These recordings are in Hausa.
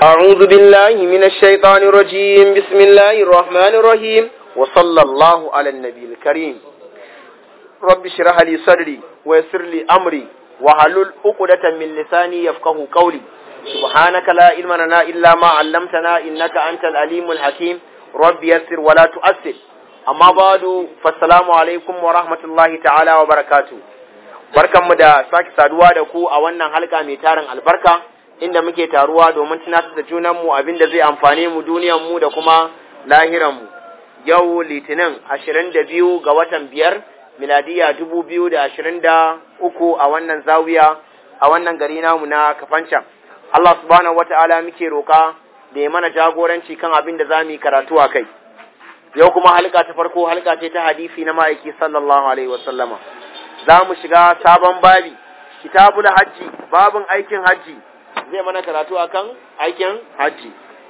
أعوذ بالله من الشيطان الرجيم بسم الله الرحمن الرحيم وصلى الله على النبي الكريم رب اشرح لي صدري ويسر لي أمري وحلل عقدة من لساني يفقه قولي سبحانك لا علم لنا إلا ما علمتنا إنك أنت العليم الحكيم رب يسر ولا تؤثر أما بعد فالسلام عليكم ورحمة الله تعالى وبركاته barkanmu da sake saduwa da ku a wannan halka mai tarin albarka inda muke taruwa domin tunatar da junanmu abin da zai amfane mu duniyanmu da kuma lahiranmu yau litinin ashirin da biyu ga watan biyar miladiya dubu biyu da ashirin da uku a wannan zawiya a wannan gari namu na kafancan Allah subhanahu wata'ala muke roka da ya mana jagoranci kan abin da za mu yi karatu a kai yau kuma halka ta farko halka ce ta hadisi na ma'aiki sallallahu alaihi wasallama za mu shiga sabon babi kitabul hajji babin aikin hajji zai mana karatu akan aikin hajji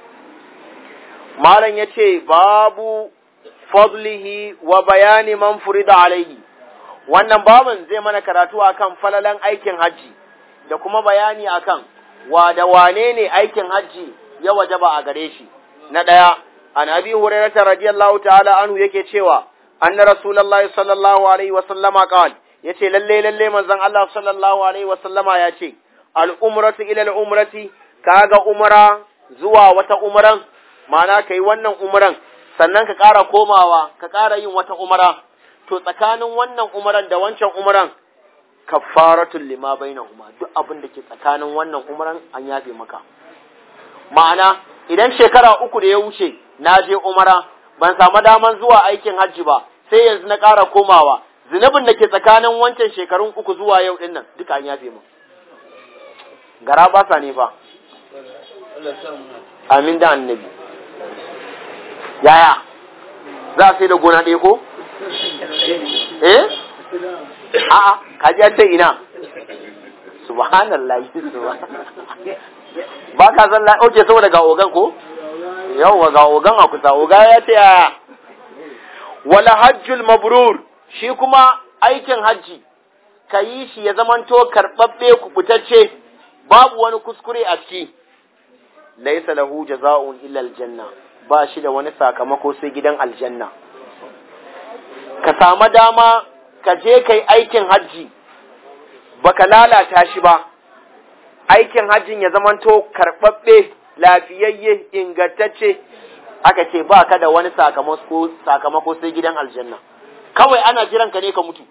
malam ya ce babu fadlihi wa bayani man furida alaihi wannan babin zai mana karatu akan falalan aikin hajji da kuma bayani akan wa da wane ne aikin hajji ya wajaba a gare shi na ɗaya an abi hurairata radiyallahu ta'ala anhu yake cewa anna rasulullahi sallallahu alaihi wa sallama qala yace lalle lalle manzon Allah sallallahu alaihi wa sallama ya ce al'umratu ila al'umrati, kaga umra zuwa wata umran, mana ka yi wannan umran, sannan ka ƙara komawa, ka ƙara yin wata umra, to tsakanin wannan umran da wancan umran, kafaratun lima bai na duk abin da ke tsakanin wannan umran an yafe maka. Ma'ana, idan shekara uku da ya wuce, na je umra, ban samu daman zuwa aikin hajji ba, sai yanzu na ƙara komawa, zunubin da ke tsakanin wancan shekarun uku zuwa yau ɗin nan, duka an yafe maka. gara ba sa ne fa amin da annabi yaya za a sai da gona ɗaya ko eh a'a kaji an ce ina subhanallah ba ka san lai oke saboda ga ogan ko yawwa ga ogan a kusa oga ya ce yaya wala hajjul mabrur shi kuma aikin hajji ka yi shi ya zamanto karɓaɓɓe kubutacce babu wani kuskure a ciki laisa lahu jaza'un illa aljanna ba shi da wani sakamako sai gidan aljanna ka samu dama ka je kai aikin hajji baka lalata shi ba aikin hajjin ya zamanto karɓaɓɓe lafiyayye ingantacce aka ce ba ka da wani sakamako sakamako sai gidan aljanna kawai ana jiran ka ne ka mutu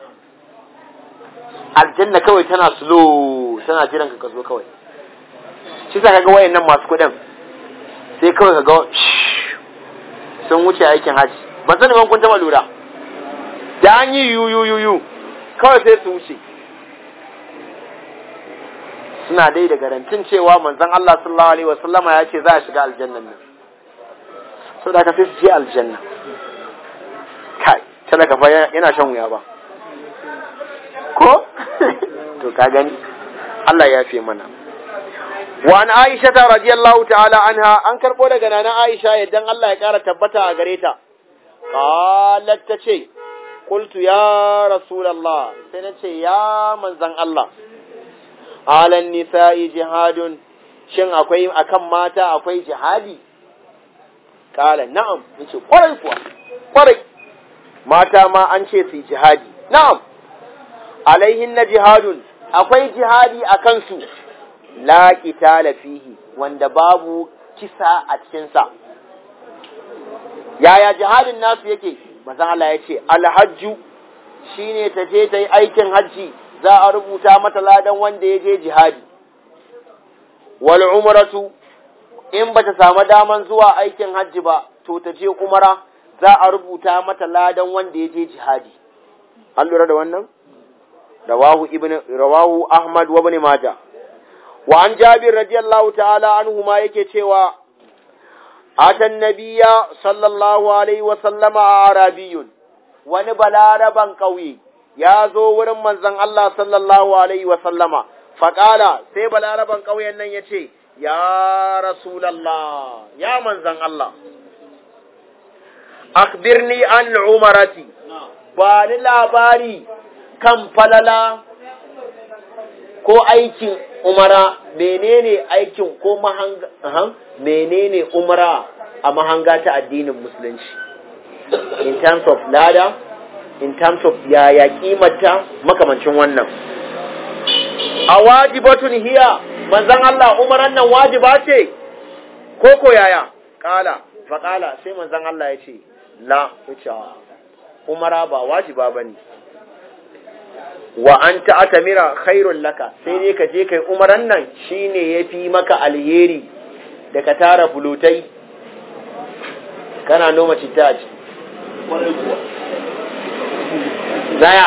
aljanna kawai tana slow tana jiran ka zo kawai shi sa kaga wayannan masu kuɗin sai kawai kaga sun wuce aikin haji ban sani ban kun taba lura da an yi yu yu yu yu kawai sai su wuce suna dai da garantin cewa manzon Allah sallallahu alaihi wasallama ya ce za a shiga aljannan nan so da ka sai su je aljanna kai talaka fa yana shan wuya ba ko to ka gani Allah ya fi mana wa an Aisha ta radiyallahu ta'ala anha an karbo daga nana Aisha idan Allah ya kara tabbata a gare ta qalat ta ce qultu ya rasulullah sai na ce ya manzan Allah alan nisa'i jihadun shin akwai akan mata akwai jihadi kala na'am nace kwarai kuwa kwarai mata ma an ce su jihadi na'am alaihin na jihadun akwai jihadi a kansu la qitala fihi wanda babu kisa a cikinsa yaya jihadin nasu yake manzon Allah ya ce alhajju shine ta je ta yi aikin hajji za a rubuta mata ladan wanda ya je jihadi wal umratu in bata samu daman zuwa aikin hajji ba to ta je umara za a rubuta mata ladan wanda ya je jihadi an lura da wannan رواه ابن رواه احمد وابن ماجه وعن جابر رضي الله تعالى عنهما yake cewa atan nabiyya sallallahu alaihi wa sallama arabiyun wani balaraban kauye ya zo wurin manzon Allah sallallahu alaihi wa sallama faqala sai balaraban kauyen nan yace ya rasulullah ya manzon Allah akhbirni an umarati ba ni labari kan falala ko aikin umara menene aikin ko mahanga aha, menene umara a mahanga ta addinin musulunci in terms of lada in terms of yaya kimanta makamancin wannan a wajibatun hiya manzon Allah umaran nan wajiba ce ko ko yaya kala fa kala sai manzon Allah ya ce la yace umara ba wajiba bane wa an ta'tamira khairul laka sai dai ka je kai umaran nan shine yafi maka alheri da ka tara bulutai kana noma citta a ciki zaya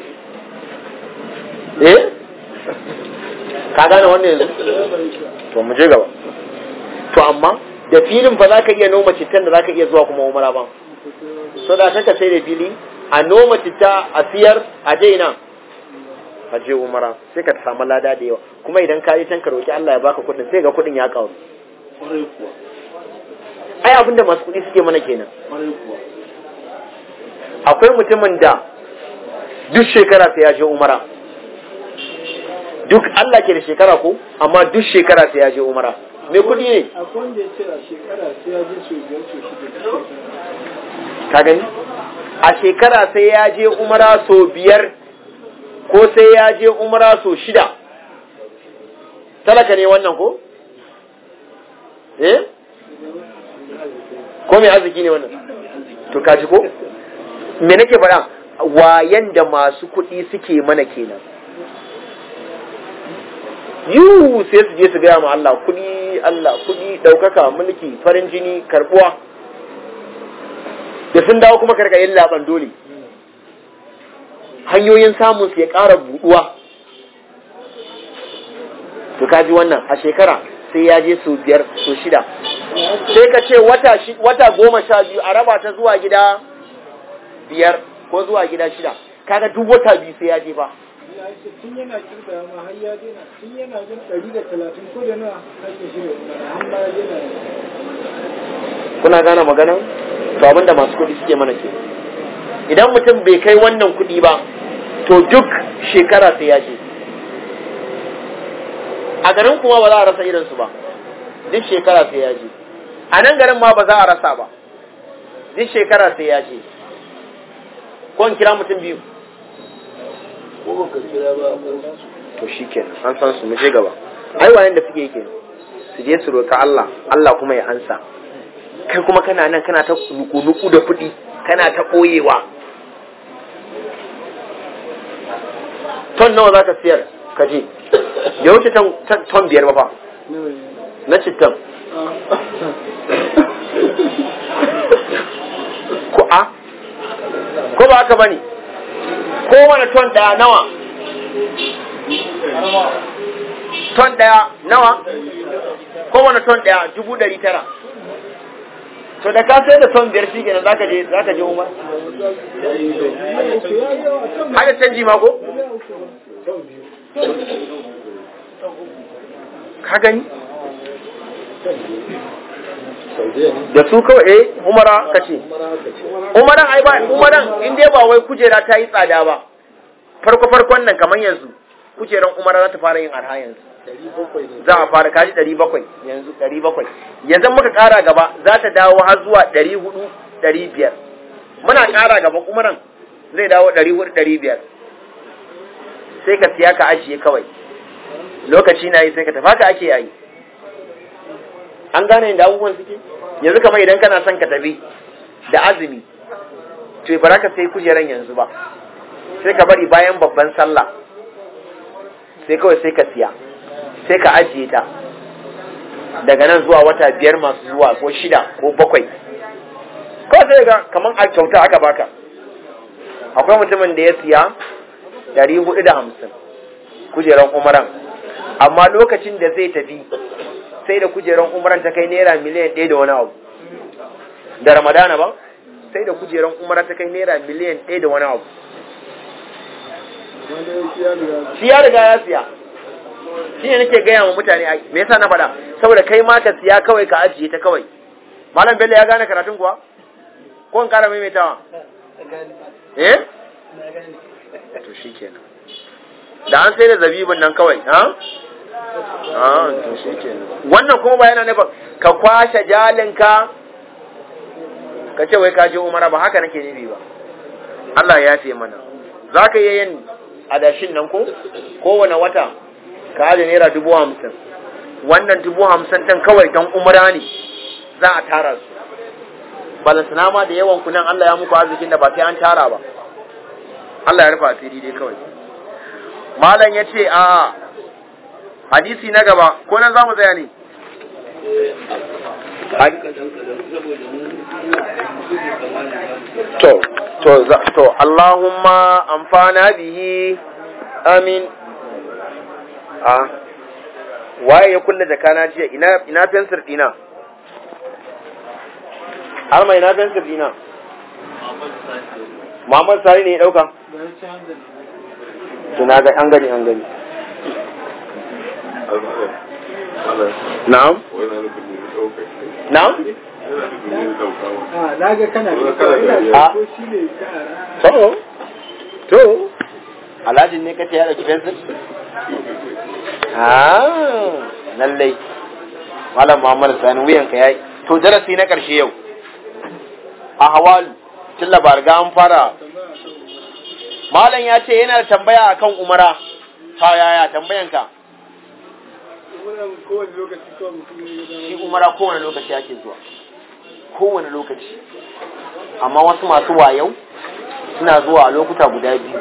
eh ka gane wannan yanzu to mu je gaba to amma da filin ba za ka iya noma cittan da za ka iya zuwa kuma umara ba so da kaka sai da fili a noma citta a siyar a je ina a je umara sai ka samu lada da yawa kuma idan ka yi can ka roki Allah ya baka kuɗin sai ga kuɗin ya kawo ai abinda masu kuɗi suke mana kenan akwai mutumin da duk shekara sai ya je umara duk Allah ke da shekara ko amma duk shekara sai ya je umara me kuɗi ne akwai wanda ya ce a shekara sai ya je sau biyar sau shida ka gani a shekara sai ya je umara so biyar ko sai ya je umara so shida talaka ne wannan ko eh ko mai arziki ne wannan to kaji ko me nake faɗa wayan da masu kuɗi suke mana kenan yiwu sai su je su gaya ma Allah kuɗi Allah kuɗi ɗaukaka mulki farin jini karɓuwa da sun dawo kuma karka yin laban dole hanyoyin samun su ya ƙara buɗuwa to kaji wannan a shekara sai ya je su biyar su shida sai ka ce wata, wata goma sha biyu a raba ta zuwa gida biyar ko zuwa gida shida kaga duk wata biyu sai ya je ba ya ce tun yana kirga ma har ya daina tun yana jin ɗari da talatin ko da nawa har ya shirya har ma ya daina kuna gane magana to abinda masu kuɗi suke mana ke idan mutum bai kai wannan kuɗi ba to duk shekara sai ya je a garin kuma ba za a rasa irinsu ba duk shekara sai ya je a nan garin ma ba za a rasa ba duk shekara sai ya je ko in kira mutum biyu to shi kenan an san su mu je gaba ai wayan da suke yake su je su roka Allah Allah kuma ya ansa kai kuma kana nan kana ta nuku-nuku da kuɗi kana ta ɓoyewa ton nawa za ka siyar ka je ya wuce ton biyar ba fa na cittan ko a ko ba haka bane ko wani ton daya nawa ton daya nawa ko wani ton daya dubu dari tara to da ka sai da ton biyar shi kenan zaka je zaka je umar haka canji ma ko ka gani da su kawai eh umara ka ce umaran ai ba umaran in dai ba wai kujera ta yi tsada ba farko farkon nan kamar yanzu kujeran umara za ta fara yin arha yanzu za a fara kaji ɗari bakwai yanzu ɗari bakwai yanzu muka ƙara gaba za ta dawo har zuwa ɗari hudu ɗari biyar muna ƙara gaba umaran zai dawo ɗari hudu ɗari biyar sai ka siya ka ajiye kawai lokaci na yi sai ka tafa ka ake yayi an gane yadda abubuwan suke yanzu kamar idan kana son ka tafi da azumi to ba ka sai kujeran yanzu ba sai ka bari bayan babban sallah sai kawai sai ka siya sai ka ajiye ta daga nan zuwa wata biyar masu zuwa ko shida ko bakwai kawai sai ga kamar a kyauta aka baka akwai mutumin da ya siya dari hudu da hamsin kujeran umaran amma lokacin da zai tafi sai da kujeran umaran ta kai naira miliyan ɗaya da wani abu da ramadana ba sai da kujeran umaran ta kai naira miliyan ɗaya da wani abu shi ya riga ya siya shi ne nake gaya wa mutane me yasa na faɗa saboda kai ma ka siya kawai ka ajiye ta kawai malam bello ya gane karatun kuwa ko in kara maimaitawa eh to shi kenan da an sai da zabibin nan kawai ha ah to shikenan wannan kuma ba yana nufin ka kwashe jalinka ka ce wai ka je umara ba haka nake nufi ba Allah ya ce mana za ka iya yin adashin nan ko kowane wata ka aje naira dubu hamsin wannan dubu hamsin ɗin kawai don umara ne za a tara su balantana ma da yawan kunan Allah ya muku arzikin da ba sai an tara ba Allah ya rufa asiri dai kawai malam ya ce a hadisi na gaba ko nan za mu tsaya ne to to to Allahumma amfana bihi amin a waye ya kulle jakana jiya ina ina fensir dina har mai ina fensir dina Muhammad Sani ne ya dauka to na ga an gani an gani na'am na'am na ga kana A. ko shi ne to to alhaji ne kace ya dauki fensir ah lallai malam Muhammad Sani wuyanka yayi to darasi na karshe yau a hawalu tun labarga an fara malam ya ce yana da tambaya akan umara ha yaya tambayanka wannan kowane lokaci kawai mutum ne ya shi umara kowane lokaci ake zuwa kowane lokaci amma wasu masu wayau suna zuwa a lokuta guda biyu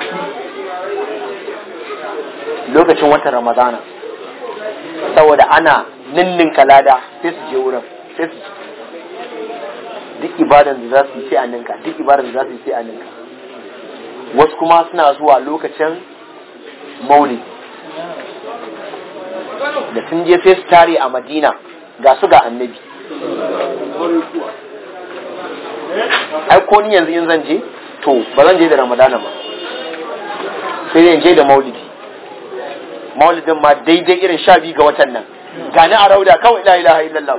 lokacin watan ramadana saboda ana ninnin kalada sai su je wurin sai su duk ibadan da za su yi sai a ninka duk ibadan da za su yi sai a ninka wasu kuma suna zuwa lokacin maulidi da sun je sai su tare a madina ga su ga annabi ai ko ni yanzu in zan je to ba zan je da ramadana ba sai dai in je da maulidi maulidin ma daidai irin sha biyu ga watan nan gani a rauda kawai la ilaha illallah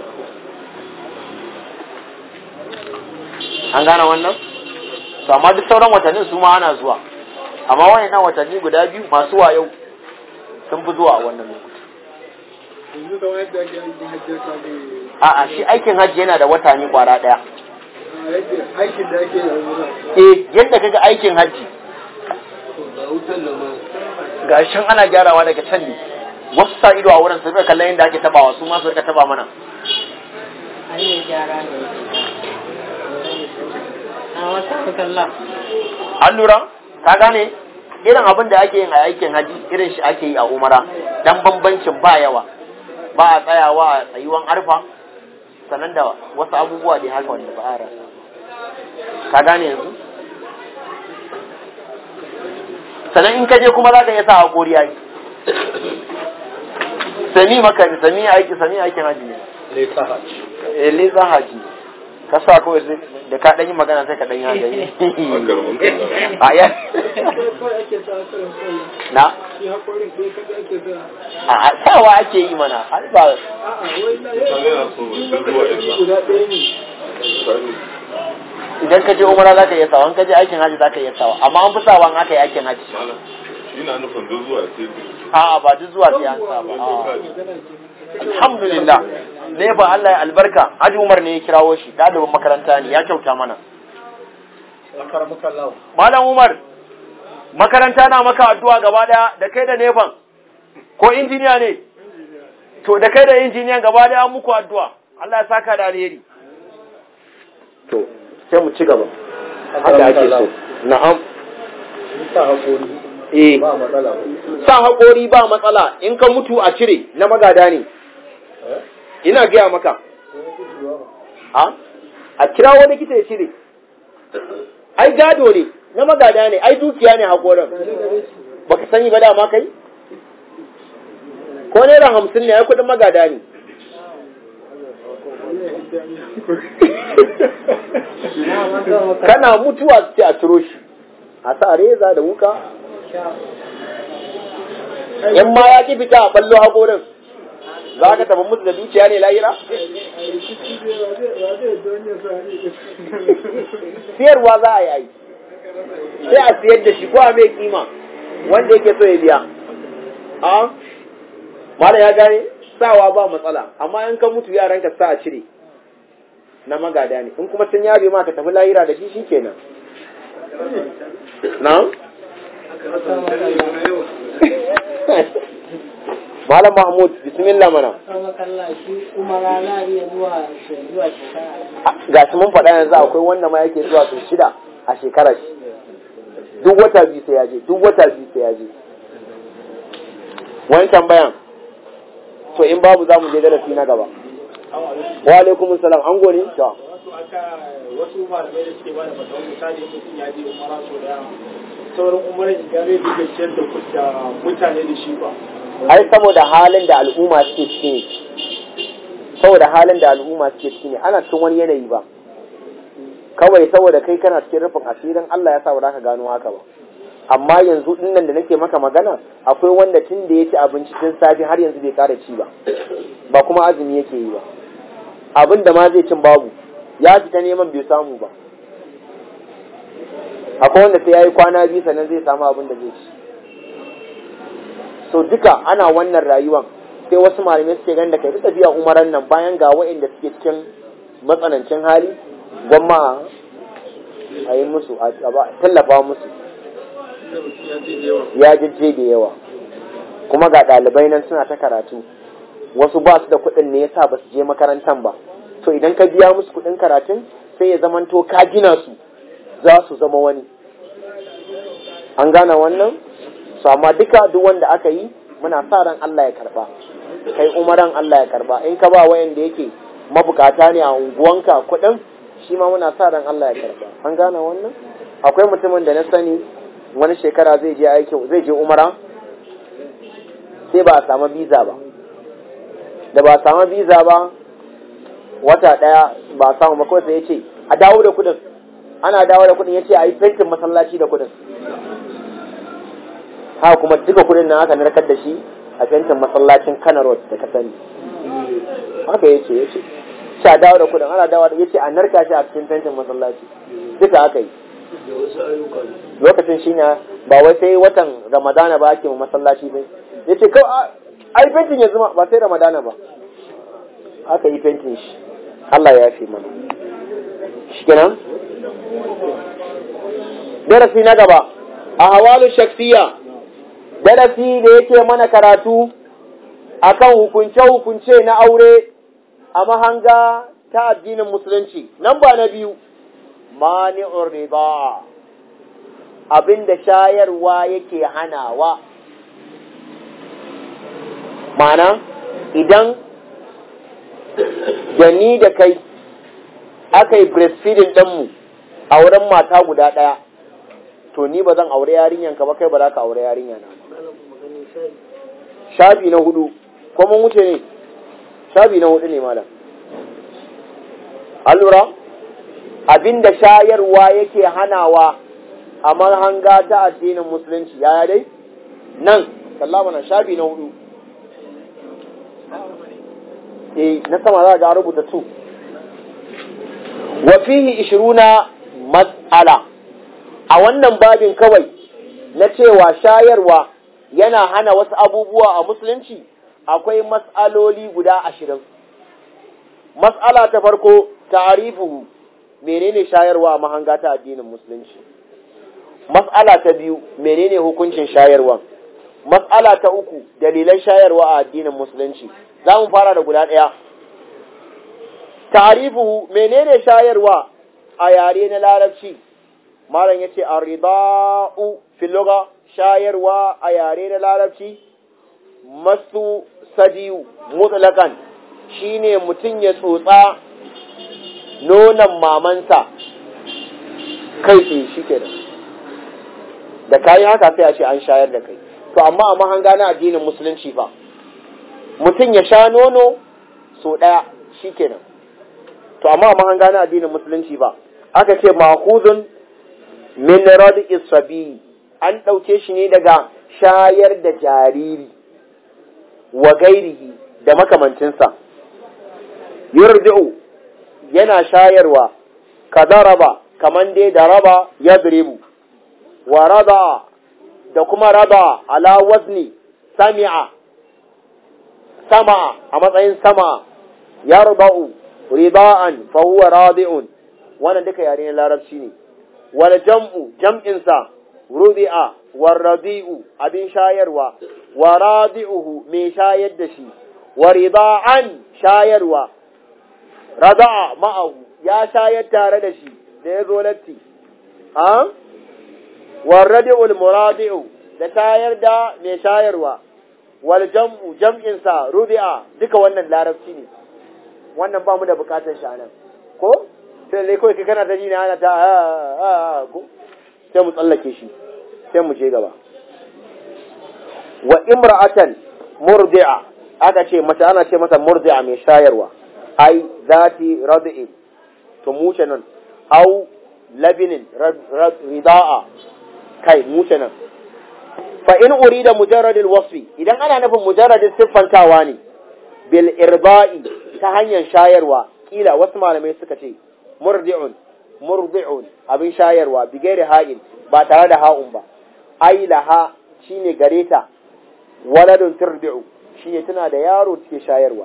an gane wannan to amma duk sauran watannin su ma ana zuwa amma wayannan watanni guda biyu masu wayo sun fi zuwa a wannan lokuta yanzu kamar yadda ake aikin hajji ka ne a'a shi aikin hajji yana da wata ne kwara daya a yadda aikin da ake yi a wurin eh yadda kaga aikin hajji ga shan ana gyarawa daga can ne wasu sa ido a wurin su rika kallon yadda ake tabawa su ma su rika taba mana hanyar gyara ne a wata kalla an lura ka gane irin abin da ake yin a aikin haji irin shi ake yi a umara dan bambancin ba yawa ba a tsayawa a tsayuwan arfa sannan da wasu abubuwa da haka wanda ba a rasa ka gane yanzu sannan in ka je kuma za ka iya sa hakori yayi sami maka sami aiki sami aikin haji ne eh leza haji ka sa kawai sai da ka dan yi magana sai ka dan yi haji a ya kawai ake sa karin kawai na shi haƙorin ɗaya kaɗai ake sa a a sawa ake yi mana har ba a'a wai na yau guda ɗaya ne idan ka je umara za ka iya sawa in ka je aikin haji za ka iya sawa amma an fi sawa in aka yi aikin haji ina nufin duk zuwa sai a'a ba duk zuwa sai an sa ba a'a. alhamdulillah ne ba Allah ya albarka Haji Umar ne ya kirawo shi ɗalibin makaranta ne ya kyauta mana Malam Umar makaranta na maka addu'a gaba daya da kai da neban ko injiniya ne to da kai da injiniyan gaba daya an muku addu'a Allah ya saka da alheri to sai mu ci gaba haka ake so na'am sa haƙori eh ba matsala sa haƙori ba matsala in ka mutu a cire na magada ne ina gaya maka a a kira wani kita ya cire ai gado ne na magada ne ai dukiya ne haƙorin baka sani ba dama kai ko naira hamsin ne ai kuɗin magada ne kana mutuwa sai a ciro shi a sa reza da wuka in ma ya ki fita a ballo haƙorin za ka taɓa musu da dukiya ne lahira siyarwa za a yi ai sai a siyar da shi ko a mai kima wanda yake so ya biya a malam ya gane sawa ba matsala amma in ka mutu yaran ka sa a cire na magada ne in kuma sun yabe ma ka tafi lahira da shi shikenan na malam mahmud bismillah mana Kama kalla shi umara na iya zuwa zuwa shekara. ga shi mun faɗa yanzu akwai wanda ma yake zuwa sau shida a shekarar shi duk wata biyu sai ya je duk wata biyu sai ya je wani tambayan to in babu za mu je darasi na gaba wa alaikum salam an gone to wasu aka wasu malamai da suke bada fatawa misali mutum ya je umara so da sauran umarar idan zai dinga ciyar da ku- da mutane da shi ba ai saboda halin da al'umma suke ciki ne saboda halin da al'umma suke ciki ne ana cikin wani yanayi ba kawai saboda kai kana cikin rufin asirin Allah ya sa ba za ka gano haka ba amma yanzu dinnan da nake maka magana akwai wanda tun da ya ci abinci tun safe har yanzu bai kara ci ba ba kuma azumi yake yi ba abin da ma zai cin babu ya fita neman bai samu ba akwai wanda sai ya yi kwana biyu sannan zai samu abin da zai ci so duka ana wannan rayuwan sai wasu malamai suke ganin da kai duka biya umaran nan bayan ga waɗanda suke cikin matsanancin hali gwamma a yi musu a tallafa musu ya jajje da yawa kuma ga ɗalibai nan suna ta karatu wasu ba su da kuɗin ne yasa ba su je makarantan ba to idan ka biya musu kuɗin karatun sai ya zamanto ka gina su za su zama wani an gane wannan su amma duka duk wanda aka yi muna sa ran Allah ya karba kai umaran Allah ya karba in ka ba wayanda yake mabukata ne a unguwanka kuɗin shi ma muna sa ran Allah ya karba an gane wannan akwai mutumin da na sani wani shekara zai je aiki zai je umara sai ba a samu biza ba da ba a samu biza ba wata daya ba a samu ba kawai sai ya ce a dawo da kuɗin ana dawo da kuɗin ya ce a yi fentin masallaci da kuɗin haka kuma duka kudin nan aka narkar da shi a fentin masallacin Kano Road da ka sani haka yace yace sha dawo da kudin ana dawo da yace a narka shi a cikin fentin masallaci duka aka yi lokacin shi ne ba wai sai watan Ramadana ba ake masallaci ba yace kawai ai fentin ya zama ba sai Ramadana ba aka yi fentin shi Allah ya yafe mana shikenan darasi na gaba a hawalu shaksiya darasi da yake mana karatu akan hukunce-hukunce na aure a mahanga ta addinin musulunci nan ba na biyu mani'ur riba abinda shayarwa yake hanawa mana idan da ni da kai aka yi breastfeeding ɗinmu a wurin mata guda ɗaya to ni ba zan aure yarinyanka ba kai ba za ka aure yarinya na shafi na hudu ko mun wuce ne shafi na hudu ne malam allura abinda shayarwa yake hanawa a mahanga ta addinin musulunci yaya dai nan sallama na shafi na hudu eh na sama za ga rubuta tu wa fihi 20 mas'ala a wannan babin kawai na cewa shayarwa yana hana wasu abubuwa a musulunci akwai mas'aloli guda ashirin. Mas'ala ta farko ta'arifuhu menene shayarwa a mahanga ta addinin musulunci. Mas'ala ta biyu menene hukuncin shayarwa. Mas'ala ta uku dalilan shayarwa a addinin musulunci. Za mu fara da guda ɗaya. Ta'arifuhu menene shayarwa a yare na larabci. Malam yace ar-rida'u fil lugha shayarwa a yare na larabci masu sadiyu mutlakan shine mutum ya tsotsa nonon mamansa kai tsaye shi kenan da kayi haka sai a ce an shayar da kai to amma a mahanga na addinin musulunci fa mutum ya sha nono so ɗaya shi kenan to amma a mahanga na addinin musulunci ba aka ce mahuzun min radi isabi an ɗauke shi ne daga shayar da jariri wa gairihi da makamancinsa yurdi'u yana shayarwa ka daraba kaman dai da raba ya diribu wa rada da kuma raba ala wazni sami'a sama a matsayin sama yarba'u rida'an fa huwa radi'un wannan duka yare ne larabci ne wal jam'u jam'in sa rubi'a war radi'u abin shayarwa wa radi'uhu mai shayar da shi wa rida'an shayarwa rada'a ma'ahu ya shayar tare da shi da ya zo latti a war radi'ul muradi'u da shayar da mai shayarwa wal jam'u jam'in sa rubi'a duka wannan larabci ne wannan ba mu da bukatar shi anan ko sai dai kawai kai kana ta ji ne ana ta a ko sai mu tsallake shi sai mu je gaba wa imra'atan murdi'a aka ce mace ana ce mata murdi'a mai shayarwa ai zati rad'i to muce nan au labinin rida'a kai muce nan fa in urida mujarradil wasfi idan ana nufin mujarradin siffantawa ne bil irba'i ta hanyar shayarwa kila wasu malamai suka ce murdi'un murdi'un abin shayarwa bigairi ha'in ba tare da ha'un ba ai laha shine gareta waladun turdi'u shine tana da yaro take shayarwa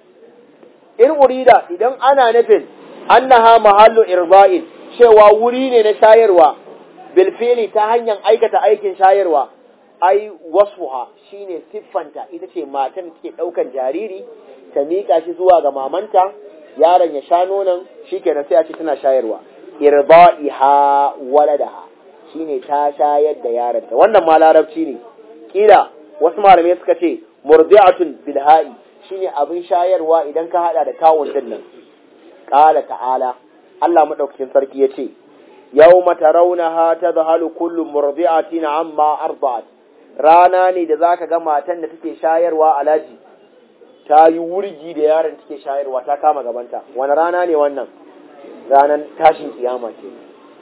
in urida idan ana nufin annaha mahallu irba'in cewa wuri ne na shayarwa bil ta hanyar aikata aikin shayarwa ai wasfuha shine siffanta ita ce matan da take daukan jariri ta miƙa shi zuwa ga mamanta yaron ya sha nonon shikenan sai a ce tana shayarwa irba'iha waladaha shine ta shayar da yaronta wannan ma larabci ne kila wasu malamai suka ce murdi'atun bilha'i shine abin shayarwa idan ka hada da tawun din nan qala ta'ala Allah madaukakin sarki yace yawma tarawnaha tadhalu kullu murdi'atin amma arda'at rana ne da zaka ga matan da take shayarwa alaji ta yi wurgi da yaron take shayarwa ta kama gabanta wani rana ne wannan ranar tashin kiyama ce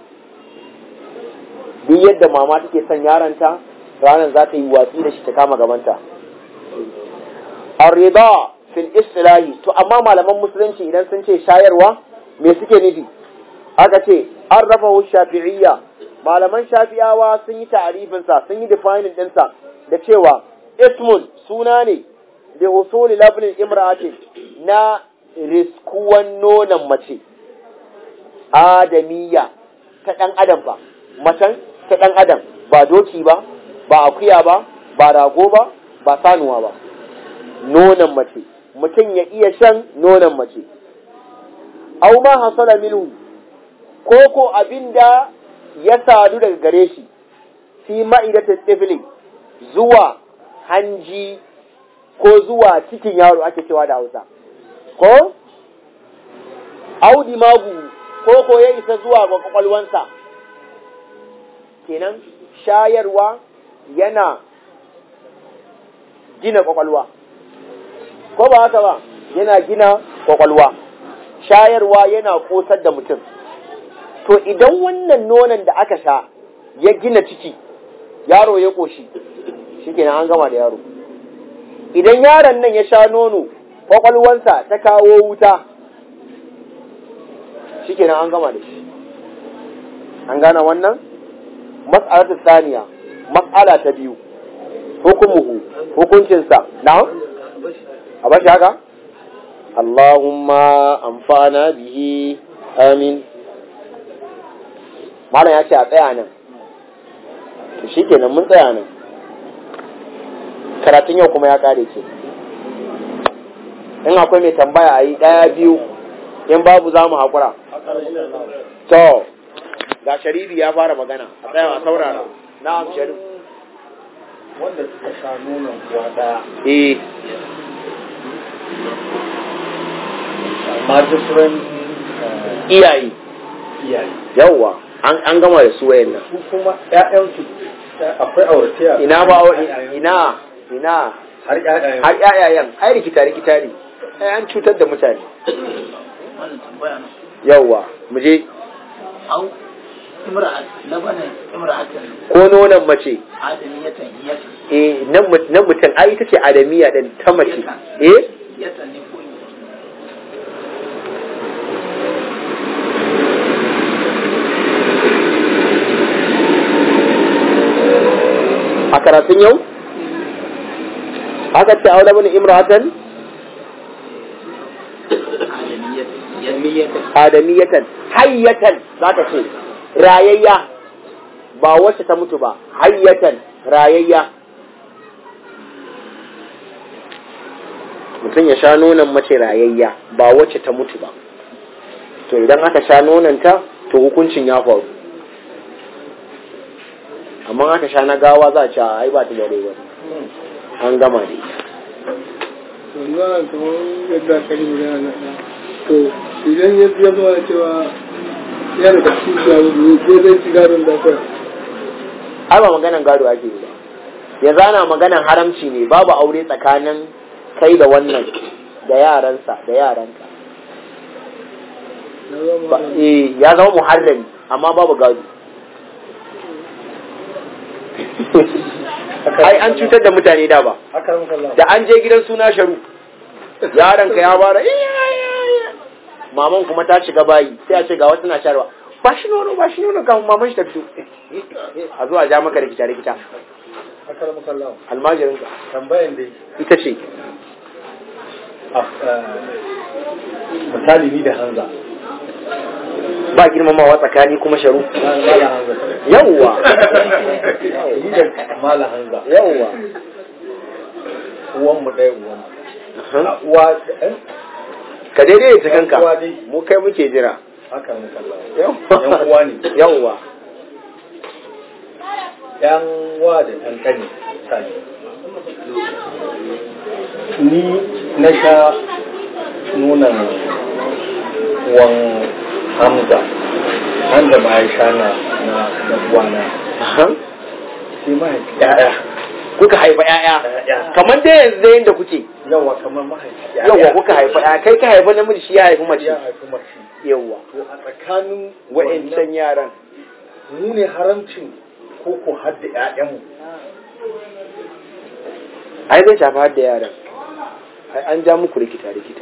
duk yadda mama take son yaronta ranar za ta yi watsi da shi ta kama gabanta arrida fil istilahi to amma malaman musulunci idan sun ce shayarwa me suke nufi aka ce an rafa shafi'iyya malaman shafi'awa sun yi ta'arifinsa sun yi defining ɗinsa da cewa ismun suna ne da usuli labnin imra'atin na riskuwan nonon mace adamiyya ta ɗan adam ba macen ta ɗan adam ba doki ba ba akuya ba ba rago ba ba sanuwa ba nonon mace mutum ya iya shan nonon mace au ma hasala minhu ko ko abinda ya sadu daga gare shi fi ma'idata tifli zuwa hanji ko zuwa cikin yaro ake cewa da Hausa ko audi magu ko ko ya isa zuwa ga kwakwalwansa kenan shayarwa yana gina kwakwalwa ko ba haka ba yana gina kwakwalwa shayarwa yana kosar da mutum to idan wannan nonon da aka sha ya gina ciki yaro ya koshi shikenan an gama da yaro idan yaron nan ya sha nono kwakwalwansa ta kawo wuta shikenan an gama da shi an gane wannan mas'alatu saniya mas'ala ta biyu hukumuhu hukuncinsa na a bashi haka Allahumma amfana bihi amin malam ya ce a tsaya nan to shikenan mun tsaya nan karatun yau kuma ya kare ce in akwai mai tambaya a yi ɗaya biyu in babu za mu haƙura to ga sharibi ya fara magana a tsaya a saurara na sharif wanda suka sha nonon kuwa daya eh amma different iyaye iyaye yawwa an an gama da su wayan nan su kuma ƴaƴansu akwai aurataya ina ba ina ina har ƴaƴayen har ƴaƴayen ai rikita rikita ne ai an cutar da mutane wannan tambaya na yawwa mu je au imra'at labanan imra'atan ko nonon mace adamiyatan yatan eh nan mut- nan mutum ai ita ce adamiya din ta mace eh yatan ne ko karatun yau aka ce aure bane imra'atan adamiyatan hayyatan zaka ce rayayya ba wacce ta mutu ba hayyatan rayayya mutum ya sha nonon mace rayayya ba wacce ta mutu ba to idan aka sha nononta to hukuncin ya faru amma aka sha na gawa za a ce ai ba ta da rai ba an gama ne wannan kamar yadda aka yi magana na to idan ya ya zama da cewa ya da kashi shi a rubu ko zai ci gadon da kai ai ba maganan gado ake yi ba yanzu ana maganan haramci ne babu aure tsakanin kai da wannan da yaransa da yaranka na zama Ba- eh ya zama muharrami amma babu gado ai an cutar da mutane da ba haka muka Allah da an je gidan suna sharu yaron ka ya bara "Iya, iya, iya." maman kuma ta shiga bayi sai a ce ga wasu na sharwa ba shi nono ba shi nono kafin maman shi ta fito a zuwa ja maka rikita rikita haka muka Allah almajirin ka tambayan dai ita ce misali ni da Hanza ba girmamawa tsakani kuma sharu Mala Hanza yawwa ni da Mala Hanza yawwa uwan mu ɗaya uwan mu uwa eh ka daidai ta kanka Uwa dai. mu kai muke jira haka muka Allah yawwa yan uwa ne yawwa yan wa da yan kani misali ni na sha nuna wan hamza hamza ma ya sha na na na uwana Aha. sai mahaifi ya'ya kuka haifa ƴaƴa Ya'ya. kamar dai yanzu da yanda kuke yawa kamar mahaifi yawwa kuka haifa ƴaƴa kai ka haifa namiji shi ya haifi mace ya haifi mace yawwa to a tsakanin wa'ancan yaran mu ne haramcin ko ko hadda ƴaƴanmu ai zai shafi har da yaran ai an ja muku rikita rikita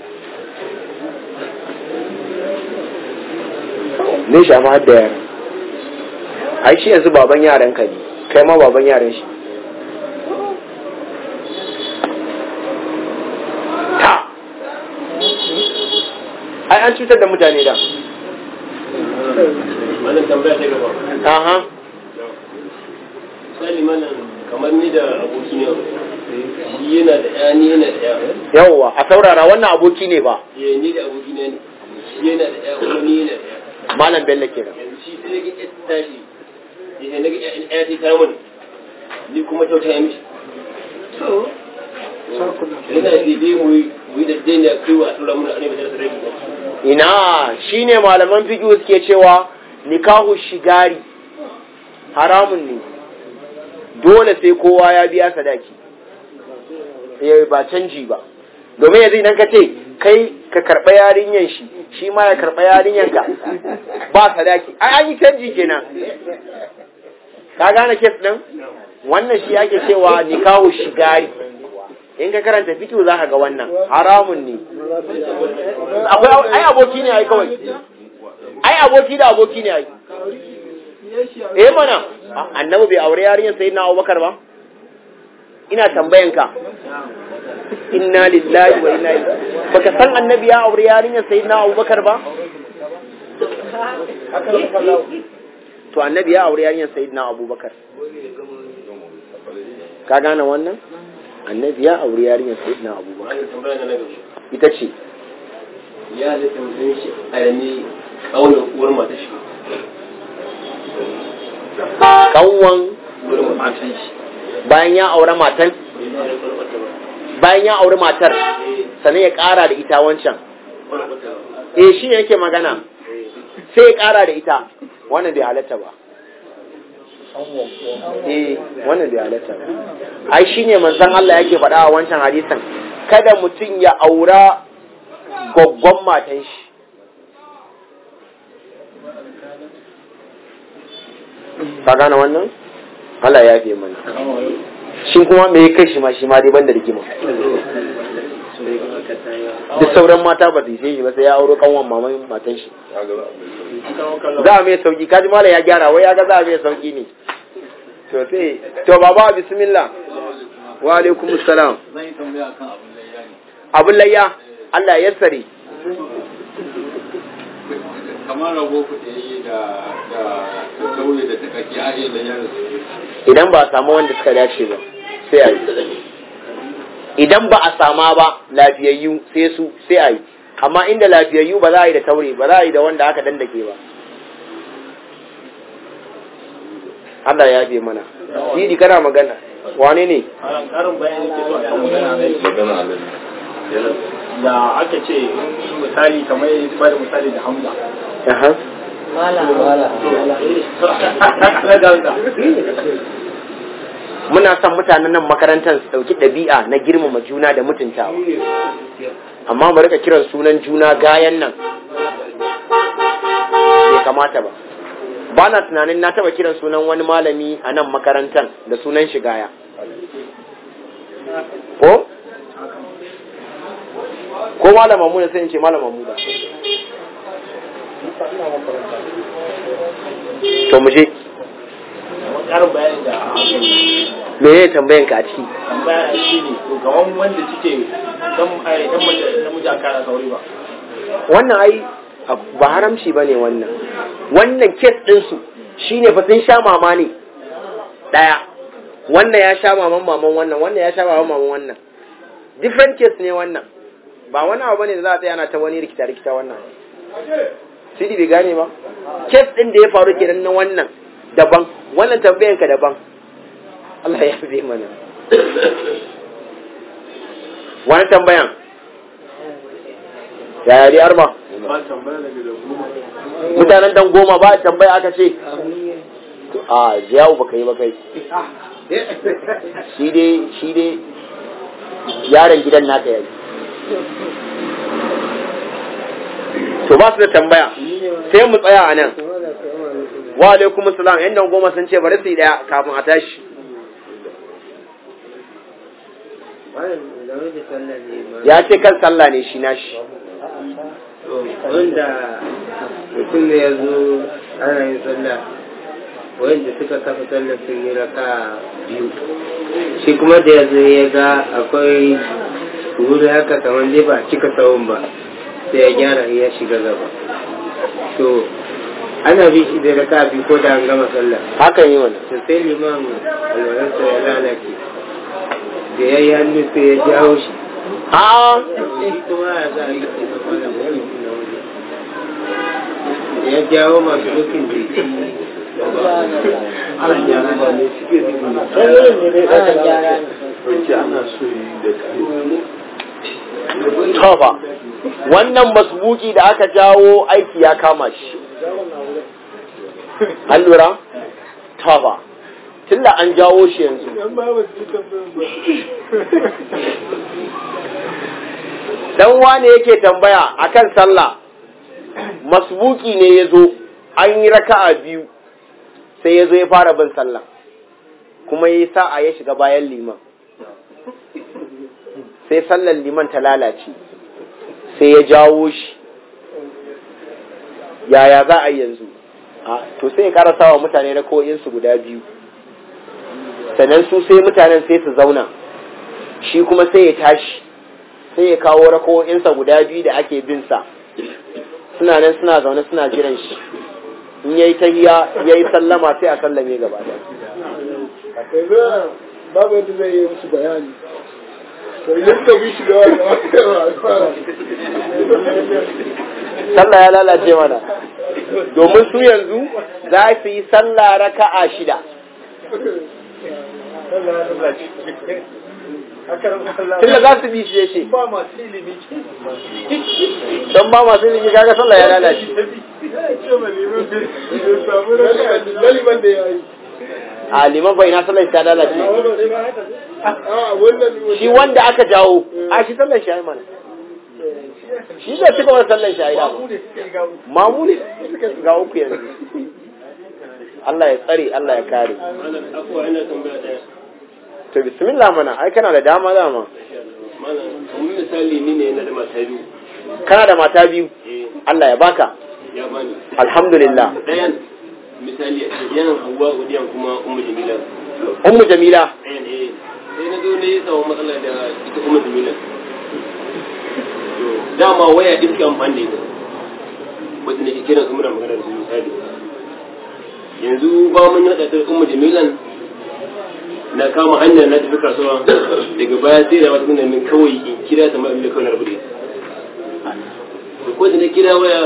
ne shafi har da yaran ai shi yanzu baban yaran ka ne kai ma baban yaran shi ta ai an cutar da mutane da wannan tambaya ta gaba aha misali mana kamar ni da aboki ne shi yana da ya ni yana da ya yawwa a saurara wannan aboki ne ba ya ni da aboki ne shi yana da ya kuma ni yana da ya malam bello kenan yanzu shi sai ga ya tashi ya na ga ya ta ta mun ni kuma kyauta ya mishi yana da dai mu yi mu yi da dai ne a kai wa a tura mun a ne ba da rabi ina shine malaman fiqh suke cewa nikahu shigari haramun ne dole sai kowa ya biya sadaki eh ba canji ba domin yanzu idan ka ce kai ka karɓa yarinyan shi shi ma ya karɓa yarinyan ka ba sadaki ai an yi canji kenan ka gane kes din wannan shi ake cewa nikahu shigari in ka karanta fiqh za ka ga wannan haramun ne akwai ai aboki ne ai kawai ai aboki da aboki ne ai eh mana annabi bai aure yarinyar sayyidina Abubakar ba ina tambayan ka inna lillahi wa inna ilaihi baka san annabi ya aure yarinyar sayyidina Abubakar ba to annabi ya aure yarinyar sayyidina Abubakar ka gane wannan annabi ya aure yarinyar sayyidina Abubakar wannan tambaya na gaba ita ce ya halitta mutum shi a yami kaunar uwar mata shi kanwan uwar mata shi bayan ya aure matan bayan ya aure matar sannan ya ƙara da ita wancan eh shi ne yake magana sai ya ƙara da ita wannan bai halatta ba eh wannan bai halatta ba ai shi ne manzon Allah yake faɗa a wancan hadisan kada mutum ya aura goggon matan shi ka gane wannan Allah ya fi mana shi kuma me ya kai shi ma shi ma dai banda rigima duk sauran mata ba su yi shi ba sai ya auro kanwan maman matan shi za a mai sauki kaji mala ya gyara wai ya ga za a mai sauki ne to sai to baba bismillah wa alaikum salam zan yi tambaya kan abin layya ne abun layya Allah ya sare kamar rago ku da yi da da da kauye da takaki a iya layya da su idan ba a samu wanda suka dace ba sai a yi idan ba a sama ba lafiyayyu sai su sai a yi amma inda lafiyayyu ba za a yi da taure ba za a yi da wanda aka dandake ba Allah ya fi mana Sidi kana magana wane ne karin bayani ke zuwa kan magana ne magana alaji da aka ce misali kamar ya ba da misali da hamza Aha. na ganga muna son mutanen nan makarantar su ɗauki ɗabi'a na girmama juna da mutuntawa amma mu rika kiran sunan juna gayan nan bai kamata ba ba na tunanin na taba kiran sunan wani malami a nan makarantar da sunan shi gaya ko ko malam mamuda sai in ce malam mamuda to mu je karin bayani da me ne tambayan ka a ciki tambaya shi ne to gawan wanda suke dan ai dan mace namiji aka kara sauri ba wannan ai ba haramci ba ne wannan wannan kes ɗinsu shi ne fa sun sha mama ne ɗaya wannan ya sha maman maman wannan wannan ya sha maman maman wannan different case ne wannan ba wani abu bane da za a tsaya na ta wani rikita rikita wannan sidi bai gane ba kes ɗin da ya faru kenan na wannan daban wannan tambayan ka daban Allah ya fi mana wani tambayan yaya dai arba mutanen dan goma ba tambaya aka ce a ziyawu baka yi ba kai shi dai shi dai yaron gidan naka yayi to ba su da tambaya sai mu tsaya a nan wa alaikum salam yan dan goma sun ce bari su yi daya kafin a tashi ya ce kan sallah ne shi nashi wanda mutum ne ya zo ana yin sallah wanda suka kafa sallah sun yi raka biyu shi kuma da ya zo ya ga akwai wuri haka kamar dai ba cika tsawon ba sai ya gyara ya shiga gaba to ana bi shi da raka biyu ko da an gama sallah hakan yi wani to sai liman alwalarsa ya lalace da ya yi hannu sai ya jawo shi a shi kuma ya za a yi da malam wani na waje ya jawo masu dukin jiki tofa wannan masbuki da aka jawo aiki ya kama shi an lura tofa tunda an jawo shi yanzu dan wane yake tambaya akan sallah masbuki ne ya zo an yi raka'a biyu sai ya zo ya fara bin sallah kuma ya yi sa'a ya shiga bayan liman sai sallar liman ta lalace sai ya jawo shi yaya za a yi yanzu a to sai ya karasa wa mutane na ko'insu guda biyu sannan su sai mutanen sai su zauna shi kuma sai ya tashi sai ya kawo rako'insa guda biyu da ake bin sa suna nan suna zaune suna jiran shi in yayi tahiya yayi sallama sai a sallame gaba da babu yadda zai yi musu bayani to yadda bi shi da sallah ya lalace mana domin su yanzu za su yi sallah raka'a shida tunda za su bi shi ya ce ba masu ilimi don ba masu ilimi kaga sallah ya lalace Laliban da ya yi. a liman bai na sallah ta lalace A wannan shi wanda aka jawo a shi sallar shi ya yi mana shi zai cika wani sallar shi ya yi dama mamu ne ga uku yanzu Allah ya tsare Allah ya kare malam afuwa ina tambaya daya to bismillah mana ai kana da dama dama malam kamar misali ni ne yana da mata biyu kana da mata biyu eh Allah ya baka ya bani alhamdulillah dayan misali yana hawa udiyan kuma ummu jamila ummu jamila sai na zo ne ya samu matsala da ita umar jamila dama waya ɗin suke amfani da ita wata ne kira su muna magana da su misali yanzu ba mun haɗa ta umar jamilan na kama hanya na tafi kasuwa daga baya sai da wata min kawai in kira ta ma'amila kawai na rabu da ita ko da na kira waya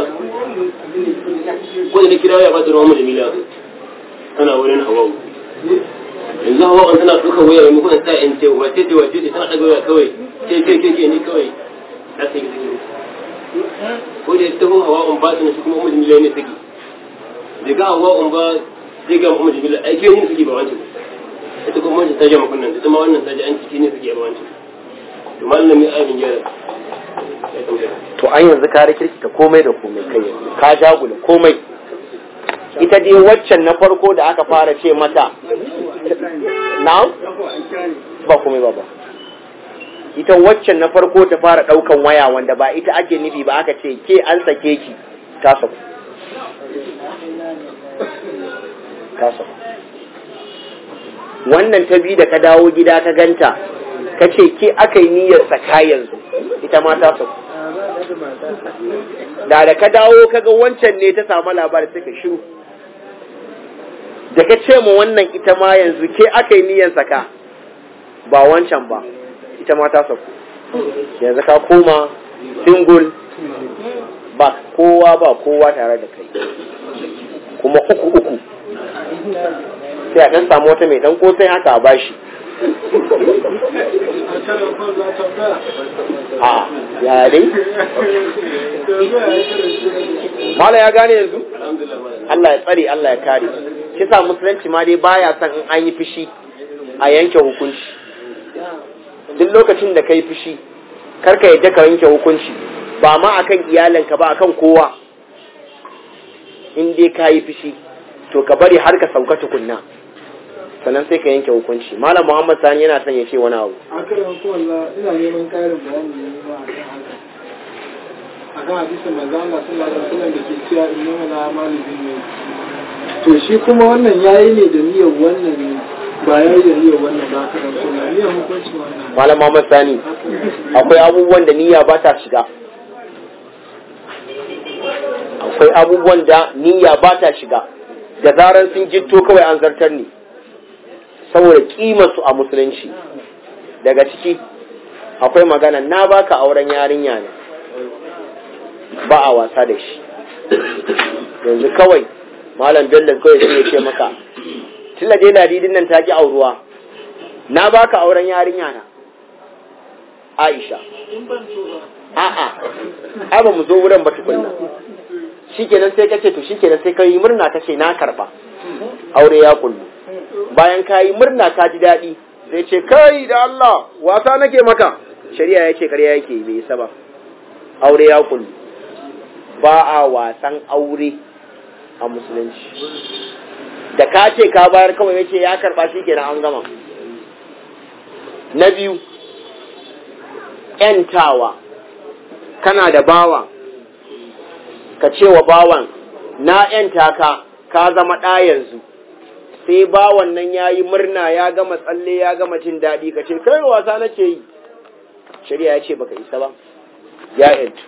ko da na kira waya ba ta ruwan jamila tana wurin hawawu yanzu hawa an tana duka waya mai mukunan sa in ce wace ce wace ce tana ɗaga waya kawai ce ce ce ce ni kawai na san yi take ko da ta hun hawa an ba ta shi kuma umar jamila ne take da ga hawa an ba sai ga umar jamila ai ke yin take ba wancan ita kuma wancan ta ja makunnan ita ma wannan ta ji an ciki ne take ba wancan to malami amin gyara ya tambaya to an yanzu ka rikirkita komai da komai kai yanzu ka jagula komai ita dai waccan na farko da aka fara ce mata na ba komai ba ba ita waccan na farko ta fara daukan waya wanda ba ita ake nufi ba aka ce ke an sake ki ta saku ta saku wannan ta bi da ka dawo gida ka ganta ka ce ke aka yi niyyar saka yanzu ita ma ta saku da da ka dawo kaga wancan ne ta samu labari sai ka shiru da ka ce ma wannan ita ma yanzu ke aka yi niyyar saka ba wancan ba ita ma ta saku yanzu ka koma single ba kowa ba kowa tare da kai kuma uku uku sai a ɗan samu wata mai ɗan kosai haka a bashi a ya dai mala ya gane yanzu Allah ya tsare Allah ya kare shi sa musulunci ma dai baya son in an yi fushi a yanke hukunci duk lokacin da kai fushi karka yadda ka yanke hukunci ba ma akan iyalinka ba akan kowa in dai ka yi fushi to ka bari har ka sauka tukunna sannan sai ka yanke hukunci malam muhammad sani yana son ya ce wani abu a kan yanku walla ina neman karin bayani ne ma a kan haka a kan hadisin manzo Allah sallallahu alaihi wasallam da ke cewa inna la malibin ne to shi kuma wannan yayi ne da niyyar wannan ne ba yayi da niyyar wannan ba ka dan kuma niyyar hukunci wannan malam muhammad sani akwai abubuwan da niyya ba ta shiga akwai abubuwan da niyya ba ta shiga da zarar sun jitto kawai an zartar ne saboda kimarsu a musulunci daga ciki akwai magana na baka auren yarinya ne ba a wasa da shi yanzu kawai malam bello kawai sai ya ce maka tilla dai ladidin nan ta ki auruwa na baka auren yarinya na aisha a'a ai ba mu zo wurin ba tukunna shikenan sai kace to shikenan sai kai murna kace na karba aure ya kullu bayan ka yi murna ka ji daɗi zai ce kai da Allah wasa nake maka shari'a ya ce ƙarya yake bai isa ba aure ya kullu ba a wasan aure a musulunci da ka ce ka bayar kawai ya ce ya karɓa shi kenan an gama na biyu ‘yantawa kana da bawa ka ce wa bawan na ‘yanta ka ka zama ɗa yanzu sai bawan nan ya yi murna ya gama tsalle ya gama jin daɗi ka ce kai wasa nake yi shari'a ya ce baka isa ba ya yantu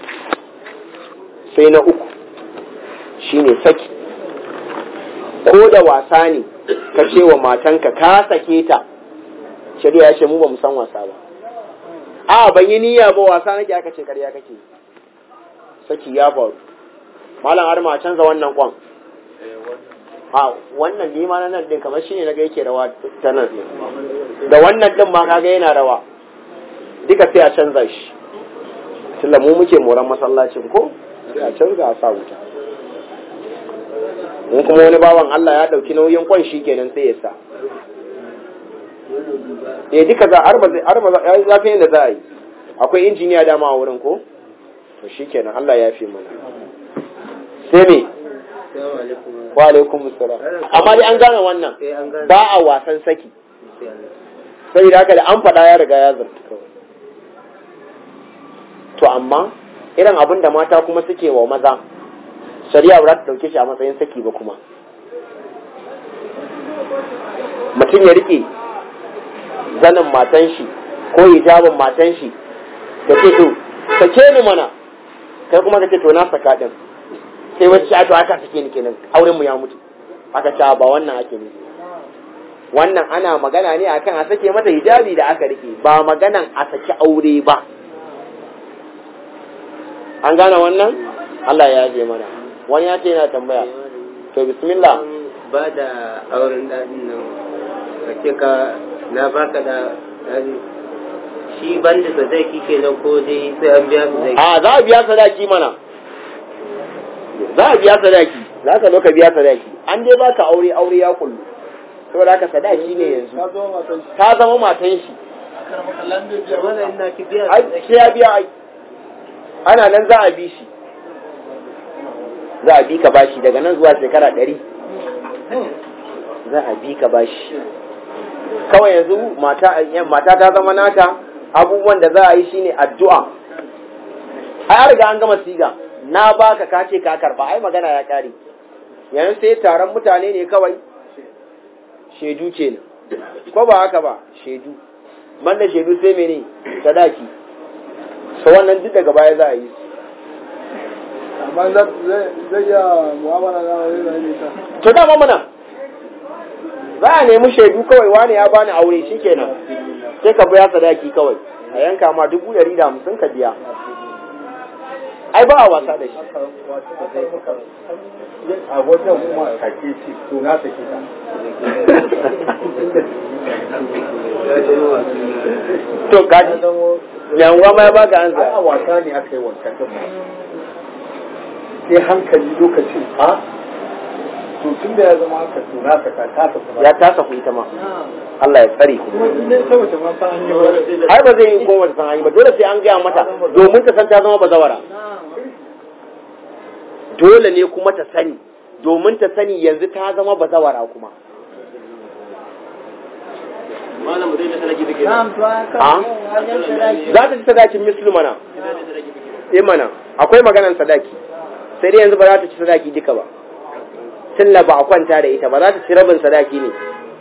sai na uku shine saki ko da wasa ne ka ce wa matanka ka sake ta shari'a ya ce mu ba mu san wasa ba a ban yi niyya ba wasa nake aka ce karya kake saki ya faru malam har ma canza wannan kwan a wannan nima na nan din kamar shine naga yake rawa ta nan da wannan din ma kaga yana rawa duka sai a canza shi tunda mu muke moran masallacin ko sai a canza a sa wuta mun kuma wani bawan Allah ya dauki nauyin kwan shi kenan sai ya sa eh duka za arba zai arba za ya zafi yadda za a yi akwai injiniya dama a wurin ko to shikenan Allah ya fi mana sai me wa alaikum assalam amma dai an gane wannan ba a wasan saki sai da haka da an faɗa ya riga ya zarta kawai to amma irin abin da mata kuma suke wa maza shari'a ba za ta dauke shi a matsayin saki ba kuma mutum ya rike zanin matan shi ko hijabin matan shi ka ce to sake ni mana kai kuma ka ce to na saka din sai wata ce to aka sake ni kenan auren mu ya mutu aka ce ba wannan ake nufi wannan ana magana ne akan a sake mata hijabi da aka rike ba maganan a saki aure ba an gane wannan Allah ya je mana wani ya ce yana tambaya to bismillah ba da auren daɗin nan ka ce ka na baka da daɗi shi ban da sadaki kenan ko dai sai an biya sadaki a za a biya sadaki mana za a biya sadaki za ka zo ka biya sadaki an dai baka aure aure ya kullu saboda haka sadaki ne yanzu ka zo matan shi ta zama matan shi wannan ina ki biya ai sai ya biya ai ana nan za a bi shi za a bi ka bashi daga nan zuwa shekara ɗari za a bi ka bashi kawai yanzu mata mata ta zama nata abubuwan da za a yi shine addu'a ai an riga an gama siga na baka ka ce ka karba ai magana ya kare yanzu sai taron mutane ne kawai shaidu kenan ko ba haka ba shaidu banda shaidu sai mene sadaki so wannan duk daga baya za a yi amma za- zai zai iya mu'amala na wani da ne ta to dama mana za a nemi shaidu kawai wani ya bani aure shikenan sai ka biya sadaki kawai a yanka ma dubu ɗari da hamsin ka biya ai ba a wasa da shi a wajen kuma kake ce to na sake ta to gaji yanwa ma ya baka an ai a wasa ne aka yi wancan din ma sai hankali lokacin a to tun da ya zama haka to na saka ta ta kuma ya tasa ku ita ma Allah ya tsare ku kuma in dai saboda ma ta an yi wani ai ba zai yi ko wata san an yi ba dole sai an gaya mata domin ta san ta zama bazawara dole ne kuma ta sani domin ta sani yanzu ta zama bazawara kuma malam zai da sadaki take Na'am to an a kan wajen sadaki. za ta ci sadakin mislu mana eh mana akwai maganan sadaki sai dai yanzu ba za ta ci sadaki duka ba tilla ba a kwanta da ita ba za ta ci rabin sadaki ne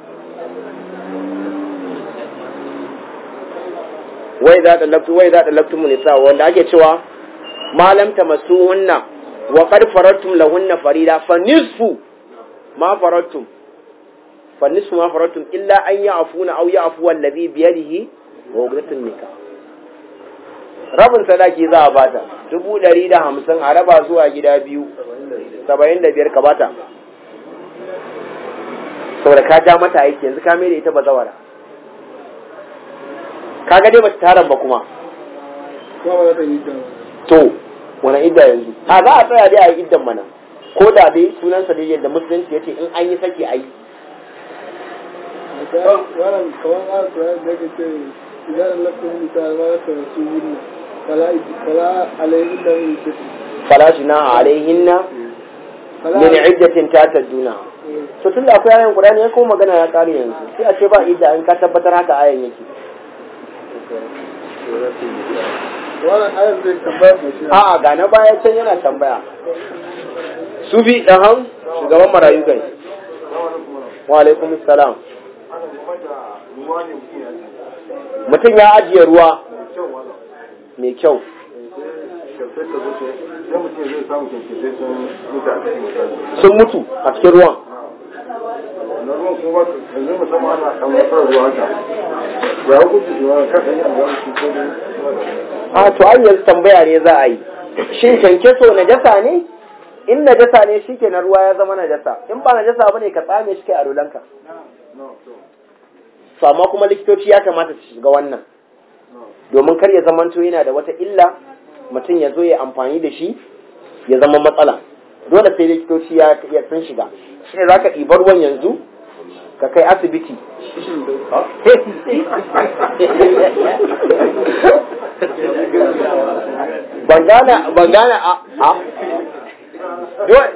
wai za ta laftu wai za ta laftu nisa wanda ake cewa malam ta masu hunna wa qad faradtum lahunna farida fa nisfu ma faradtum fa nisfu ma faradtum illa an ya'funa aw ya'fu alladhi bi yadihi wa uqdatun nikah rabin sadaki za a bata dubu ɗari da hamsin a raba zuwa gida biyu saba'in da biyar ka bata saboda ka ja mata aiki yanzu ka mai da ita bazawara ka ga dai bata taron ba kuma kuma ba za ta yi ta to wani idda yanzu a za a tsaya dai a yi iddan mana ko da dai sunansa dai yadda musulunci ya ce in an yi saki a yi wannan kamar ara kuran da yake ce idan lafiyar mutane ma za ta rasu wuri fala fala alayhi da yin ce falashi na alaihinna fala min iddatin tataduna to tunda akwai ayan Qur'ani ya kuma magana ya kare yanzu sai a ce ba idda in ka tabbatar haka ayan yake wannan ayar zai tambaya mai shi a'a ga na baya can yana tambaya su bi ɗahan shugaban marayu kai wa alaikum salam mutum ya ajiye ruwa mai kyau sun mutu a cikin ruwan a to an yanzu tambaya ne za a yi shin kyankyaso najasa ne in najasa ne shi ke na ruwa ya zama najasa in ba najasa ba ne ka tsame shi kai a rulanka to amma kuma likitoci ya kamata su shiga wannan domin kar ya zamanto yana da wata illa mutum ya zo ya amfani da shi ya zama matsala dole sai likitoci ya ya sun shiga shi ne za ka ɗibar ruwan yanzu ka kai asibiti ban gane ban gane a a dole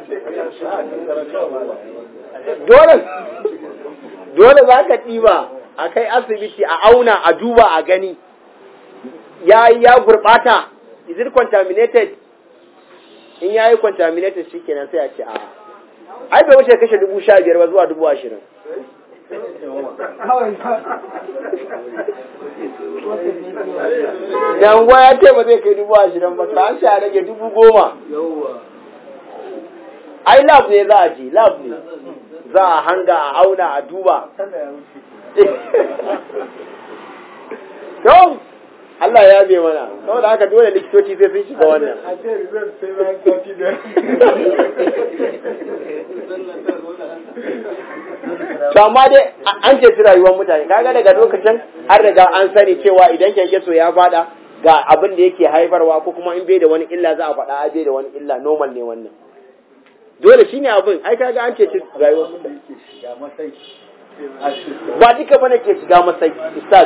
dole dole za ka ɗiba a kai asibiti a auna a duba a gani ya yi ya gurɓata is it contaminated in ya yi contaminated shi kenan sai a ce a ai bai wuce kashe dubu sha biyar ba zuwa dubu ashirin yanguwa ya ce ba zai kai dubu ashirin ba ta sha rage dubu goma ai lab ne za a je lab ne za a hanga a auna a duba yau Allah ya bai mana saboda haka dole likitoci sai sun shiga wannan a ce result sai bayan sati da to amma dai an ce su rayuwar mutane kaga daga lokacin an riga an sani cewa idan kyankyaso ya fada ga abin da yake haifarwa ko kuma in bai da wani illa za a faɗa a bai da wani illa normal ne wannan dole shine abin ai kaga an ce ci rayuwar mutane yake shiga masai a cikin ba duka bane ke shiga masai ustaz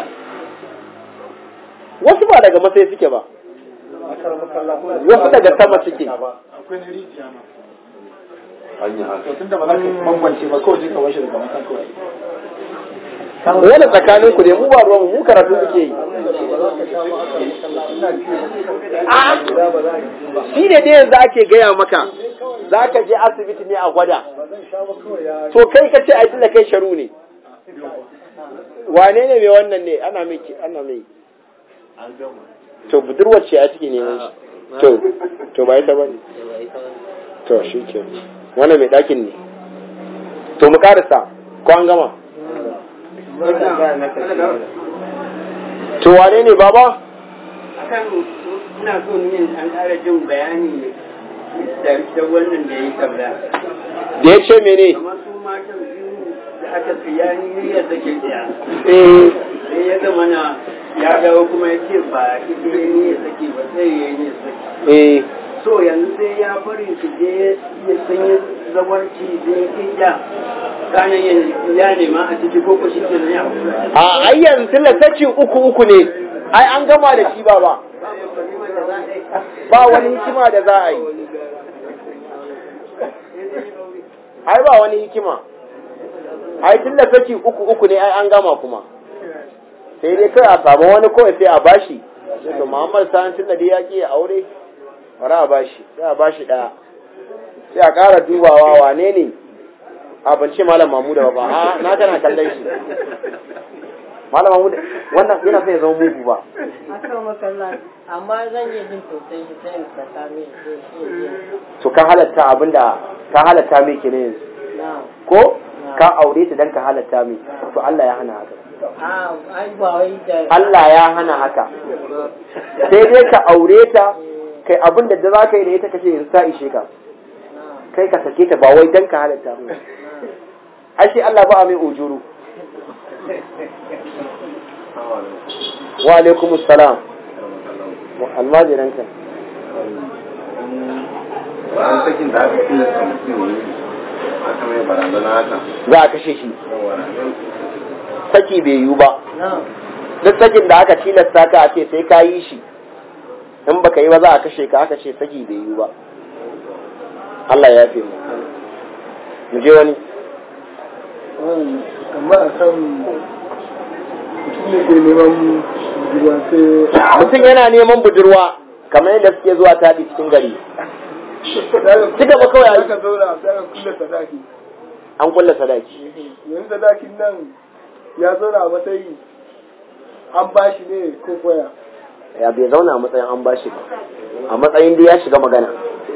wasu ba daga masai suke ba wasu daga sama suke akwai na rijiya ma an yi haka to tunda ba za ka bambance ba kawai je ka washe daga matan kawai wani tsakanin ku ne mu ba ruwan mu karatu muke yi shi ne dai yanzu ake gaya maka za ka je asibiti ne a gwada to kai ka ce ai tunda kai sharu ne wane ne mai wannan ne ana mai ana mai to budurwar ce a ciki neman shi to to ba ita bane to shi ke wannan mai ɗakin ne to mu karasa ko an gama to wane ne baba akan ina so ne an ƙara jin bayani da da wannan da ya tabla da ya ce mene kamar su matan biyu da aka siya ni ya sake ɗaya eh sai ya zama na ya dawo kuma ya ce ba ita ya ni ya sake ba sai ya yi ya sake eh so yanzu sai ya bari su je ya sanya zawarci da ya iya kanan ya nema a ciki ko ko shi ke ya a ai yanzu lasacin uku uku ne ai an gama da shi baba ba wani hikima da za a yi ai ba wani hikima ai tun da saki uku uku ne ai an gama kuma sai dai kai a samu wani kawai sai a bashi sai to Muhammad Sani tun da dai ya ki aure bari a bashi sai a bashi daya sai a ƙara dubawa wane ne a ban ce malam Mamuda ba a na kana kallon shi malam Mamuda wannan yana sai ya zama mugu ba akan makalla amma zan yi jin sosai shi sai in saka mai sai shi to ka halatta abinda ka halatta mai kenan yanzu na ko ka aure ta dan ka halatta mai to Allah ya hana haka a ai ba wai da Allah ya hana haka sai dai ka aure ta kai abin da za ka yi da ita kace yanzu ta ishe ka kai ka sake ta ba wai dan ka halatta mai ai shi Allah ba a mai ujuru wa alaikumus salam almajiranka bayan sakin da aka tilasta mutum yi aka mai barazana haka za a kashe shi yawa saki bai yiwu ba na duk sakin da aka tilasta ka a ce sai ka yi shi in baka yi ba za a kashe ka aka ce saki bai yiwu ba Allah ya fi mu mu je wani amma a kan mutum ne ke neman ruwa sai mutum yana neman budurwa kamar yadda suke zuwa taɗi cikin gari ci gaba kawai a yi. aka zauna sai aka kulle sadaki an kulla sadaki yanzu sadakin nan ya zauna a matsayi an bashi ne ko koya ya bai zauna a matsayin an bashi ba a matsayin da ya shiga magana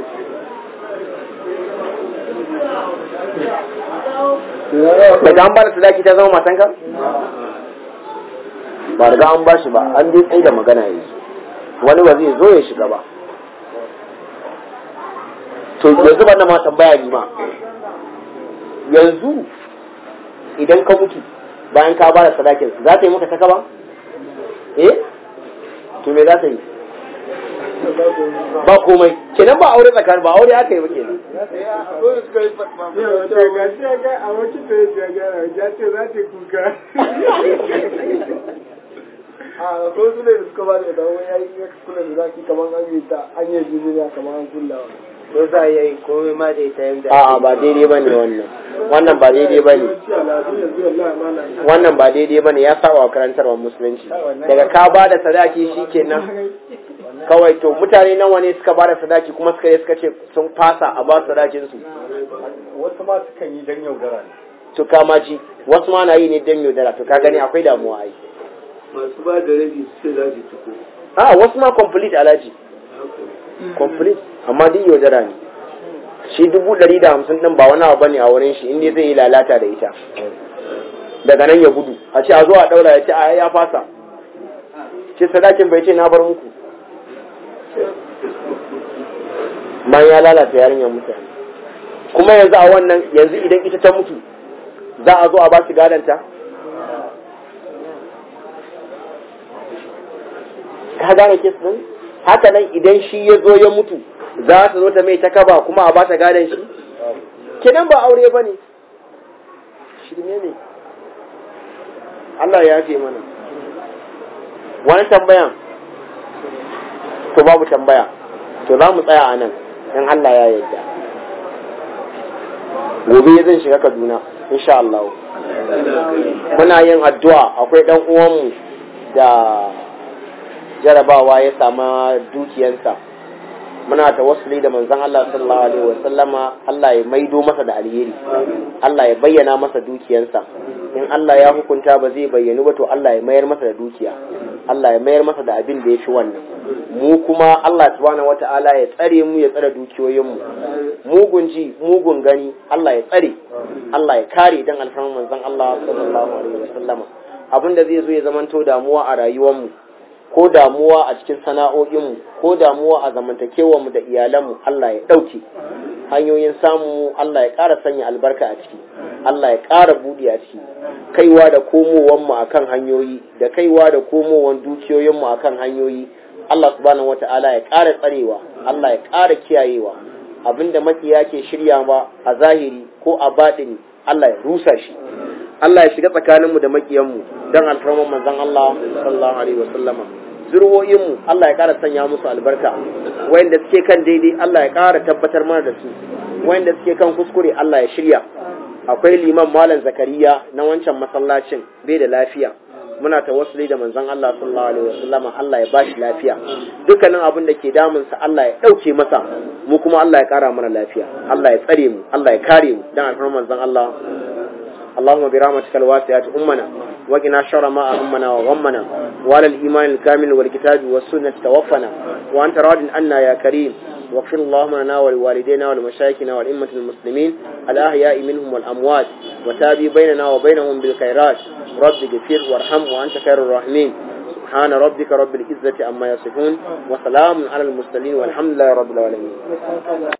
daga an bada sadaki ta zama matanka ba riga an bashi ba an dai tsaye da magana yanzu wani ba zai zo ya shiga ba to yanzu ban ma tambaya ni ma yanzu idan ka mutu bayan ka bada sadakin za ta yi maka taka ba eh to me za ta yi ba komai kenan ba aure tsakanin ba aure aka yi ba kenan Dole suka yi yau ta ga shi ya ga a wakil da ya ga ya ce za ta yi kuka a ko su ne da suka ba da dawo ya yi ya kula da zaki kamar an yi ta an yi jiniya kamar an kullawa ko za a yi komai ma da ita yadda a'a ba daidai ba ne wannan wannan ba daidai ba ne yawanci al'adu yanzu wallahi mana wannan ba daidai ba ne ya saba wa karantarwar musulunci daga ka ba da sadaki shi kenan kawai to mutane nawa ne suka ba da sadaki kuma suka yi suka ce sun fasa a ba sadakin su wasu ma sukan yi dan yaudara ne to kama ji wasu ma na yi ne don yaudara to ka gani akwai damuwa ai masu ba da rabi su ce za su ciko a wasu ma complete alaji complete amma duk yaudara ne shi dubu ɗari da hamsin ɗin ba wani abu bane a wurin shi inda zai yi lalata da ita daga nan ya gudu a ce a zo a ɗaura ya ce a ya fasa ce sadakin bai ce na bar muku bayan ya lalata yarinyar mutane kuma yanzu a wannan yanzu idan ita ta mutu za a zo a ba shi gadanta ka gane kes din haka nan idan shi ya zo ya mutu za ta zo ta mai ta kaba kuma a ba ta gadon shi kenan ba aure ba ne shirme ne Allah ya fi mana wani tambayan to babu tambaya to za mu tsaya a nan in Allah ya yarda gobe zan shiga Kaduna insha Allah muna yin addu'a akwai dan uwanmu da jarabawa ya sama dukiyansa muna tawassuli da manzon Allah sallallahu alaihi wa sallama Allah ya maido masa da alheri Allah ya bayyana masa dukiyansa in Allah ya hukunta ba zai bayyanu ba to Allah ya mayar masa da dukiya Allah ya mayar masa da abin da ya fi wannan mu kuma Allah subhanahu wata'ala ya tsare mu ya tsare dukiyoyinmu mugun ji mugun gani Allah ya tsare Allah ya kare dan alfarman manzon Allah sallallahu alaihi wa sallama abin da zai zo ya zamanto damuwa a rayuwarmu ko damuwa a cikin sana'o'inmu ko damuwa a zamantakewarmu da iyalanmu Allah ya ɗauke hanyoyin samu Allah ya ƙara sanya albarka a ciki Allah ya ƙara buɗe a ciki kaiwa da komowanmu a kan hanyoyi da kaiwa da komowan dukiyoyinmu a kan hanyoyi Allah subhanahu wata'ala ya ƙara tsarewa Allah ya ƙara kiyayewa abinda makiya ke shirya ba a zahiri ko a baɗini Allah ya rusa shi Allah ya shiga tsakaninmu da makiyanmu don alfarman manzon Allah sallallahu alaihi wasallama zurwoyinmu Allah ya ƙara sanya musu albarka wayanda suke kan daidai Allah ya ƙara tabbatar mana da su wayanda suke kan kuskure Allah ya shirya akwai liman malam zakariya na wancan masallacin bai da lafiya muna tawassuli da manzon Allah sallallahu alaihi wasallama Allah ya bashi lafiya dukkanin abin da ke damunsa Allah ya ɗauke masa mu kuma Allah ya ƙara mana lafiya Allah ya tsare mu Allah ya kare mu dan alfarman manzon Allah اللهم برحمتك الواسعة أمنا وقنا شر ما أهمنا وغمنا وعلى الإيمان الكامل والكتاب والسنة توفنا وأنت راض عنا يا كريم واغفر اللهم لنا ولوالدينا ولمشايخنا والأئمة المسلمين الأحياء منهم والأموات وتابي بيننا وبينهم بالخيرات رب اغفر وارحم وأنت خير الراحمين سبحان ربك رب العزة عما يصفون وسلام على المرسلين والحمد لله رب العالمين